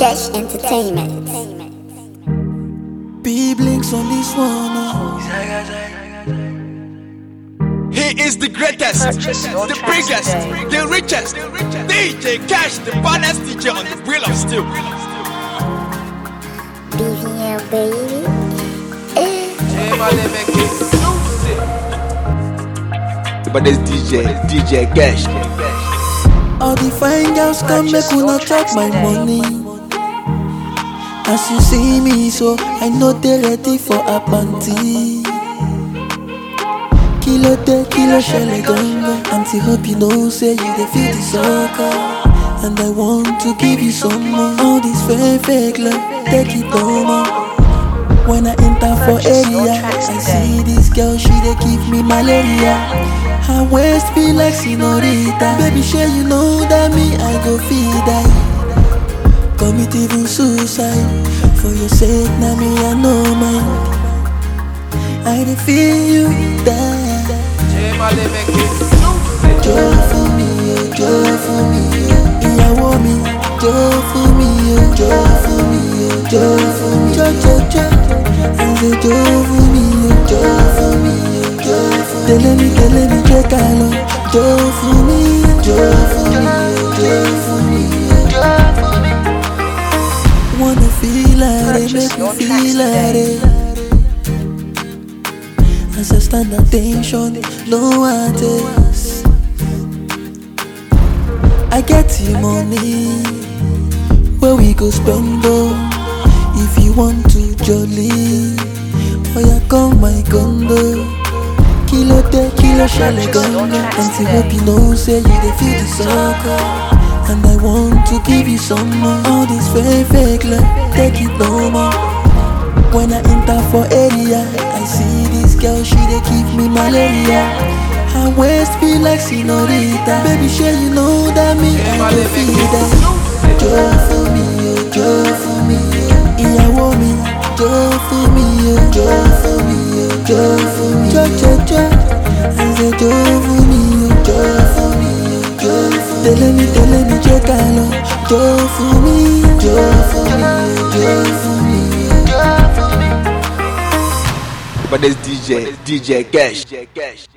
Cash Entertainment. B blinks on this one. oh. He is the greatest, the biggest, the richest. DJ Cash, the baddest DJ on the wheel of steel. BVL baby. Eh. The baddest DJ, DJ Cash. All the fine girls come make una chop my money. As you see me, so I know they ready for a panty. Kilo de kilo shele ganga. Auntie hope you know say you dey feel the sucker. And I want to give you some more. All this fake fake love, take it no more. When I enter for area, I see this girl, she dey give me malaria. Her waist be like senorita. Baby, sure you know that me, I go feed die. Commit even suicide. For your sake, now me, I know mine. I dey feel you die. Jó fún mi o, jó fún mi o. Ìyàwó mi, jó fún mi o, jó fún mi o, jó fún mi. Jó jó jó. I say jó fún mi o, jó fún mi o, jó fún mi. Tẹ̀lé mi, tẹ̀lé mi, jẹ́ ká lọ. Jó fún mi, jó fún mi o, jó fún mi o, jó fún mi. Wanna feel like it, make me feel like it. As I stand attention, no artist. I get the money where we go spend oh. If you want to jolly, oh yeah, come my condo. Kilo de kilo shale ganga. Auntie hope you know say you dey feel the sucker. And I want to give you some more. All this fake fake love, take it no more. When I enter for area, I see this girl, she dey give me malaria. Her waist be like senorita. Baby, sure you know that me, I go feed her. Jó fún mi o, jó fún mi o. Ìyàwó mi, jó fún mi o, jó fún mi o, jó fún mi. Jó jó jó. I say jó fún mi o, jó fún mi o, jó fún mi. Tẹ̀lé mi, tẹ̀lé mi, jẹ́ ká lọ. Jó fún mi, jó fún mi o, jó fún mi o, jó fún mi. The baddest DJ, DJ Cash.